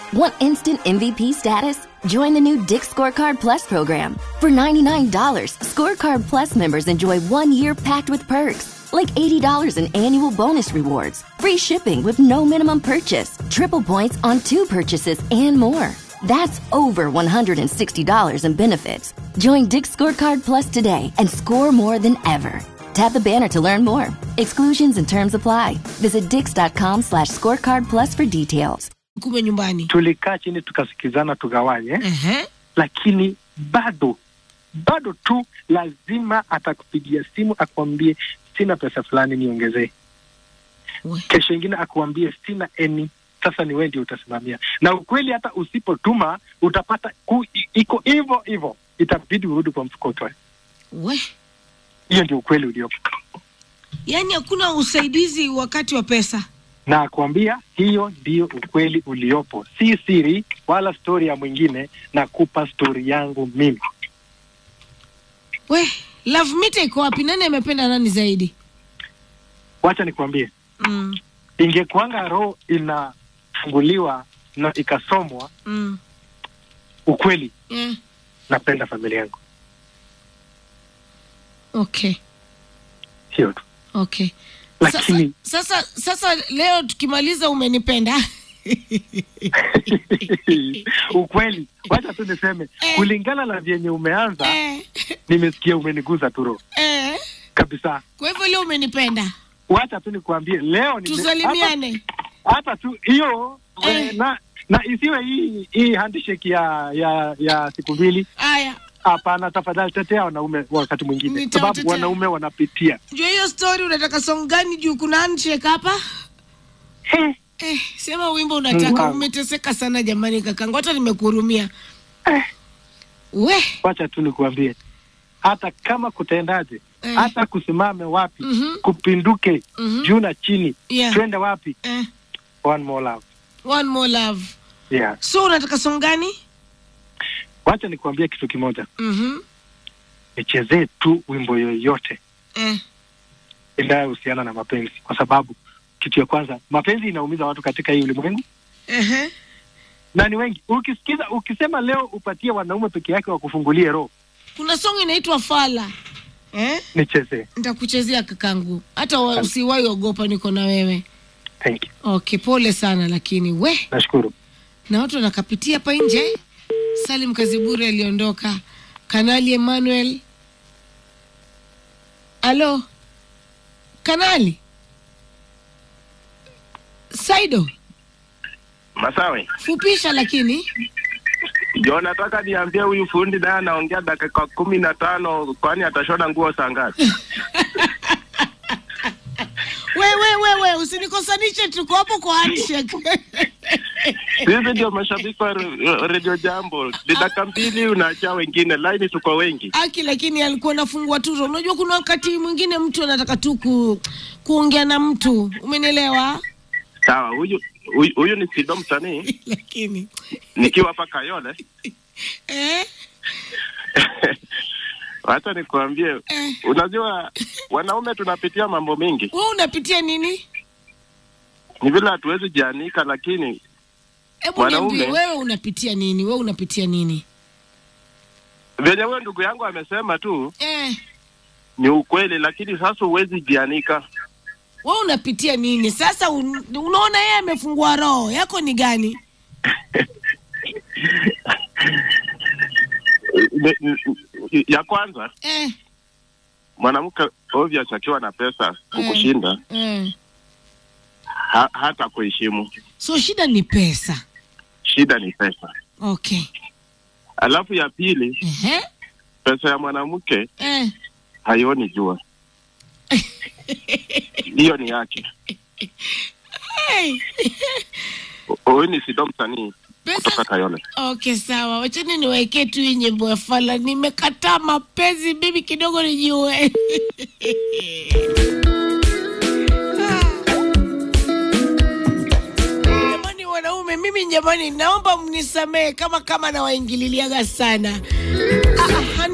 Want instant MVP status? Join the new Dick Scorecard Plus program. For $99, Scorecard Plus members enjoy one year packed with perks, like $80 in annual bonus rewards, free shipping with no minimum purchase, triple points on two purchases, and more. That's over $160 in benefits. Join Dick Scorecard Plus today and score more than ever. Tap the banner to learn more. Exclusions and terms apply. Visit dix.com slash scorecard plus for details. kume nyumbani tulikaa chini tukasikizana tugawanye Ehe. lakini bado bado tu lazima atakupigia simu akuambie sina pesa fulani niongezee We. kesho ingine akuambie sina eni sasa ni wewe ndio utasimamia na ukweli hata usipotuma utapata ku, i- iko hivyo hivyo itabidi urudi kwa mfuko utoe we hiyo ndio ukweli uliopo yaani hakuna usaidizi wakati wa pesa na akuambia hiyo ndio ukweli uliopo si siri wala stori ya mwingine na kupa stori yangu mimi we love meter iko wapi nani amependa nani zaidi wacha nikuambie mm. ingekuanga roho inafunguliwa na ikasomwa Mm. ukweli Yeah. napenda familia yangu okay hiyo tu okay lakini sasa, sasa sasa leo tukimaliza umenipenda ukweli wacha tu niseme Eh. kulingana na vyenye umeanza eh, nimesikia umeniguza tu roho eh. kabisa kwa hivyo leo umenipenda wacha tu nikuambie leo nime- tusalimiane hata, hata tu hiyo Eh. we- na na isiwe hii hii handshake ya ya ya siku mbili haya hapana tafadhali tetea wanaume wakati mwingine Nitawatetea. sababu wanaume wanapitia juu hiyo story unataka song gani juu kuna handshake hapa Eh, eh, sema wimbo unataka Mungu. umeteseka sana jamani kakangu hata nimekuhurumia Eh. we wacha tu nikuambie hata kama kutendaje Eh. hata kusimame wapi Mhm. kupinduke Mhm. juu na chini Yeah. twende wapi eh, one more love one more love yeah. so unataka song gani wacha nikuambie kitu kimoja mhm nichezee tu wimbo yoyote eh, inayohusiana na mapenzi kwa sababu kitu ya kwanza mapenzi inaumiza watu katika hii ulimwengu ehe. na ni wengi ukisikiza ukisema leo upatie wanaume peke yake wakufungulie roho kuna song inaitwa fala eh? nichezee nitakuchezea kakangu hata wa- usiwahi ogopa niko na wewe thank you okay pole sana lakini we nashukuru na watu wanakapitia hapa nje salim kaziburi aliondoka kanali emmanuel alo kanali saido Masawe, fupisha lakini jo nataka niambie huyu fundi naye anaongea dakika kumi na tano kwani atashona nguo saa ngapi? wewe wewe usinikosanishe tuko hapo kwa handshake Sisi ndio mashabiki wa re- redio Jambo, ni dakika mbili unaachia wengine, laini tuko wengi. aki lakini alikuwa nafungua tu roho. unajua kuna wakati mwingine mtu anataka tu ku, kuongea na mtu umenielewa Sawa, huyu huyu- huyu ni Sido msanii lakini nikiwa hapa Kayole. eh, Wacha nikuambie, eh. unajua wanaume tunapitia mambo mengi, we unapitia nini ni vile hatuwezi jianika, lakini hebu Wanaume. niambie wewe unapitia nini wewe unapitia nini venye huyo ndugu yangu amesema tu eh, ni ukweli, lakini sasa huwezi jianika. we unapitia nini sasa un, unaona yeye amefungua roho yako ni gani Ne- n- n- ya kwanza eh, mwanamke obvious akiwa na pesa kukushinda eh. ha, hata kuheshimu. so shida ni pesa Shida ni pesa. okay Alafu ya pili, Ehe. pesa ya mwanamke eh. haioni jua, hiyo ni yake. Hey. Huyu ni Sido msanii kutoka pesa Kayole. okay sawa wachani niwaekee tu hii nyimbo ya fala nimekataa mapenzi bibi kidogo nijue jamani wanaume mimi jamani naomba mnisamehe kama kama nawaingililiaga sana ah, ah,